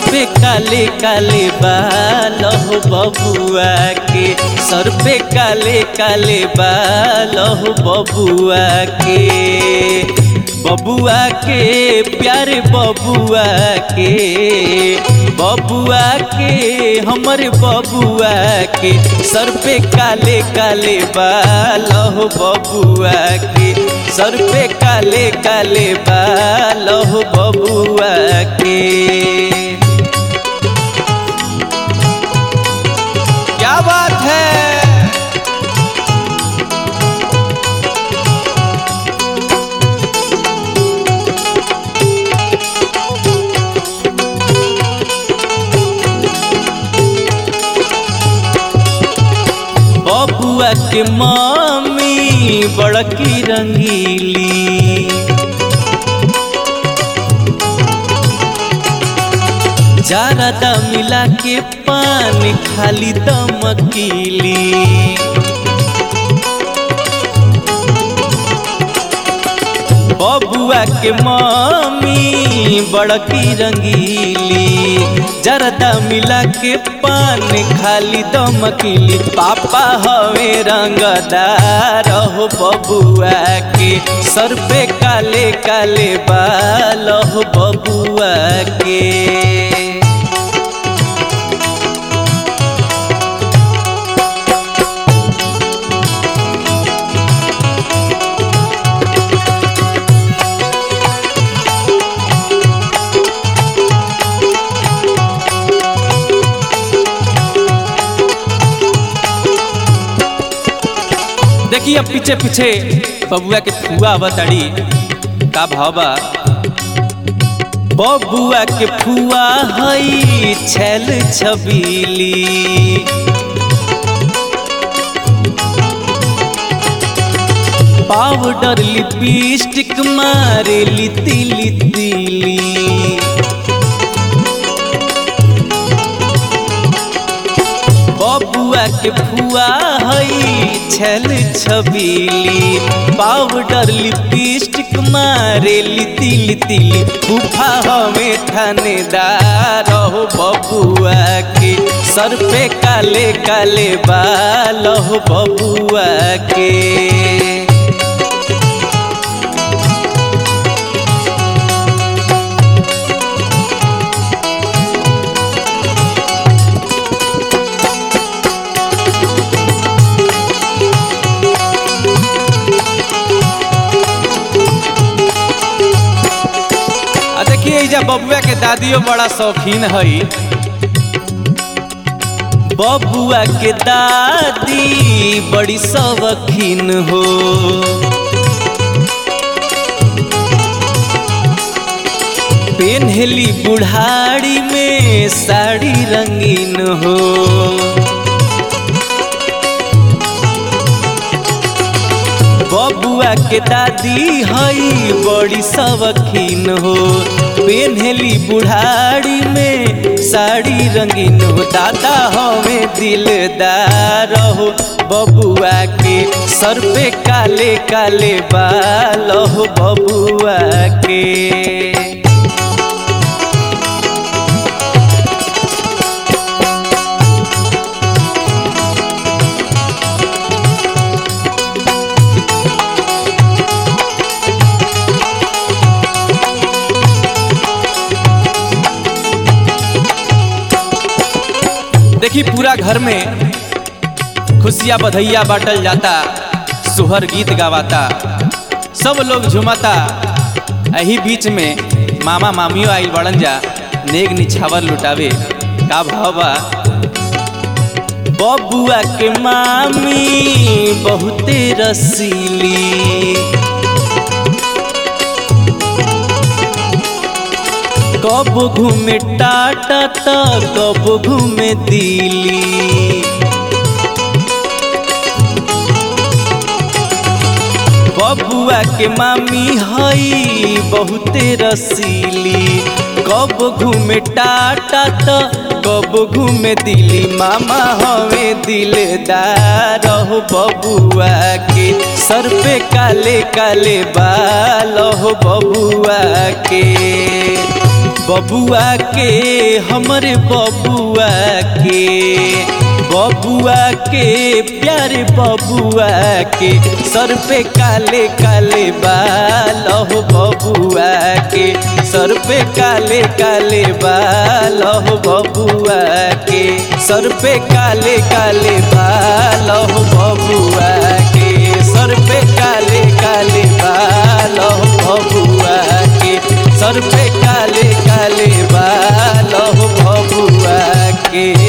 पे काले काले बाल हो बबुआ के सर पे काले काले बाल हो बबुआ के बबुआ के प्यारे बबुआ के बबुआ के हमर बबुआ के सर पे काले काले बाल हो बबुआ के सर पे काले काले बाल हो बबुआ के क्या बात है बबुआ के मामी बड़की रंगीली जारदा मिला के पान खाली दमकीली बबुआ के मामी बड़की रंगीली जरदा मिला के पान खाली दमकीली पापा हवे रंगदार हो बबुआ के सर पे काले काले बाल हो बबुआ के देखिए अब पीछे पीछे बबुआ के फुआ बताड़ी का भावा बबुआ के फुआ हई छैल छबीली पाउडर लिपस्टिक मारे लिती लितीली बबुआ के फुआ हई छल छबीली पाउडर लिपस्टिक मारे लिती लितीली फूफा हमें थानेदार हो बबुआ के सर पे काले काले बाल हो बबुआ के आ देखिए एजा बबुआ के दादियो बड़ा शौकीन हई बबुआ के दादी बड़ी शौकीन हो पेन्हली बुढ़ाड़ी में साड़ी रंगीन हो बबुआ के दादी हई बड़ी शौकीन हो पेन्हली बुढ़ाड़ी में साड़ी रंगीन हो दादा हमें दिलदार हो बबुआ के सर पे काले काले बाल हो बबुआ के देखी पूरा घर में खुशियाँ बधैया बाटल जाता सुहर गीत गावाता सब लोग झुमाता यही बीच में मामा मामियों आइल बड़न जा नेग निछावर लुटावे का भावा बबुआ के मामी बहुते रसीली कब घूमे टाटा त कब घूमे दिल्ली बबुआ के मामी हई बहुते रसीली कब घूमे टाटा त कब घूमे दिल्ली मामा हवे दिलदार हो बबुआ के सर पे काले काले बाल हो बबुआ के बबुआ के हमरे बबुआ के बबुआ के प्यारे बबुआ के सर पे काले काले बाल हो बबुआ के सर पे काले काले बाल हो बबुआ के सर पे काले काले बाल हो बबुआ के सर पे काले काले बाल हो बबुआ के सर पे काले काले बाल हो बबुआ के